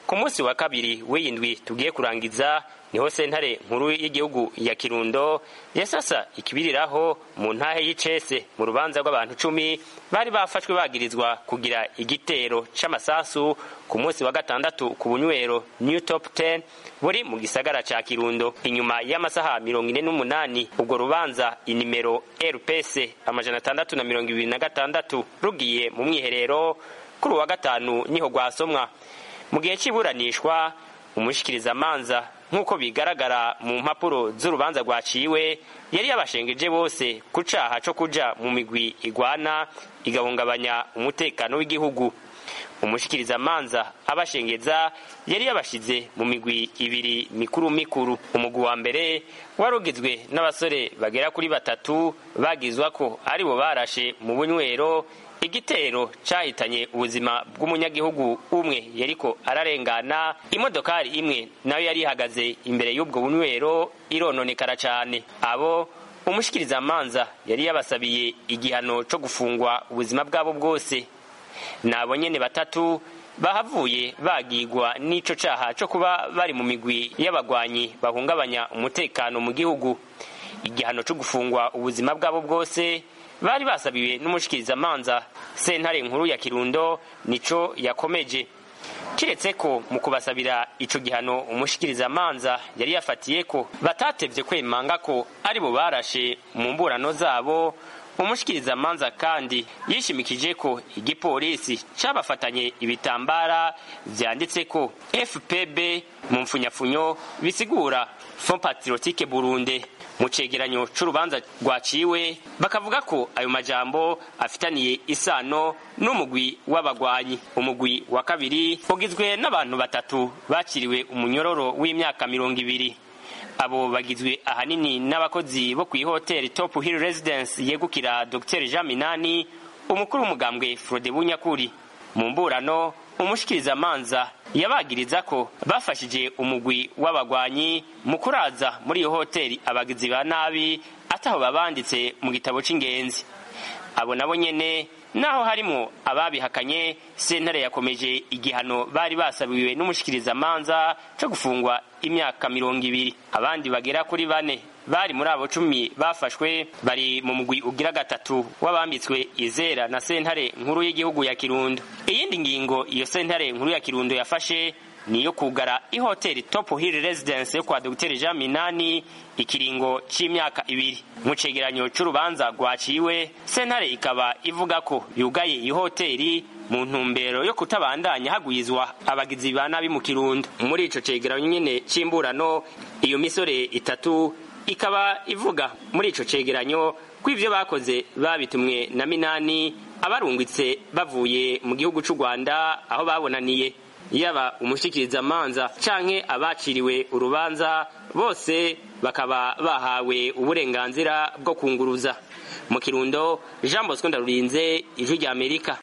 ku munsi wa kabiri w'iyindwi tugiye kurangiza niho sentare nkuru y'igihugu ya kirundo yasasa ikibiriraho mu ntahe y'icese mu rubanza rw'abantu cumi bari bafashwe bagirizwa kugira igitero c'amasasu ku munsi wa gatandatu ku bunywero new top 10 buri mu gisagara ca kirundo inyuma y'amasaha mirongo ine n'umunani ubwo rubanza inimero rps amajana atandatu na mirongo ibiri na gatandatu rugiye mu mwiherero kuri uwa gatanu niho rwasomwa mu gihe cy'iburanishwa umushikirizamanza nk'uko bigaragara mu mpapuro z'urubanza rwaciwe yari yabashengeje bose ku caha co kuja mu migwi igwana igahungabanya umutekano w'igihugu umushikirizamanza abashengeza yari yabashize mu migwi ibiri mikuru mikuru umugwi wa mbere wari ugizwe n'abasore bagera kuri batatu bagizwa ko aribo barashe mu bunywero igitero cahitanye ubuzima bw'umunyagihugu umwe yariko ararengana imodokari imwe nayo yari ihagaze imbere y'ubwo bunywero irononekara cane abo umushikirizamanza yari yabasabiye igihano co gufungwa ubuzima bwabo bwose nabo nyene batatu bahavuye bagigwa n'ico caha co kuba bari mu migwi y'abagwanyi bahungabanya umutekano mu gihugu igihano co gufungwa ubuzima bwabo bwose bari basabiwe n'umushikirizamanza sentare nkuru ya kirundo nico yakomeje kiretse ko mu kubasabira ico gihano umushikirizamanza yari yafatiye ko batatevye kwemanga ko ari bo barashe mu mburano zabo umushikirizamanza kandi yishimikije ko igipolisi cabafatanye ibitambara vyanditse ko fpb mu mfunyafunyo bisigura fond patriotique burundi mu cegeranyo c'urubanza rwaciwe bakavuga ko ayo majambo afitaniye isano n'umugwi w'abagwanyi umugwi wa kabiri ugizwe n'abantu batatu bakiriwe umunyororo w'imyaka mirongo ibiri abo bagizwe ahanini n'abakozi bo kw'ihoteli top hill residence yegukira dr jean minani umukuru w'umugambwe frode bunyakuri mu mburano umushikirizamanza yabagiriza ko bafashije umugwi w'abagwanyi mu kuraza muri iyo hoteli abagizi ba nabi ataho babanditse mu gitabo c'ingenzi abo nabo nyene naho harimo ababihakanye sentare yakomeje igihano bari basabiwe n'umushikirizamanza co gufungwa imyaka mirongo ibiri abandi bagera kuri bane bari muri abo cumi bafashwe bari mu mugwi ugira gatatu w'abambitswe izera na sentare nkuru y'igihugu ya kirundo iyindi ngingo iyo sentare nkuru ya kirundo yafashe niyo kugara ihoteli top hill residence yo kwa dr jean minani ikiringo c'imyaka ibiri mu cegeranyo c'urubanza rwaciwe sentare ikaba ivuga ko yugaye ihoteli mu ntumbero yo kutabandanya hagwizwa abagizi ba nabi mu kirundo muri ico cegeranyo nyene c'imburano iyo misore itatu ikaba ivuga muri ico cegeranyo ko ivyo bakoze babitumwe na minani abarungitse bavuye mu gihugu c'u rwanda aho babonaniye yaba umushikirizamanza canke abaciriwe urubanza bose bakaba bahawe uburenganzira bwo kunguruza mu kirundo jean bosco ndarurinze ijwi rya amerika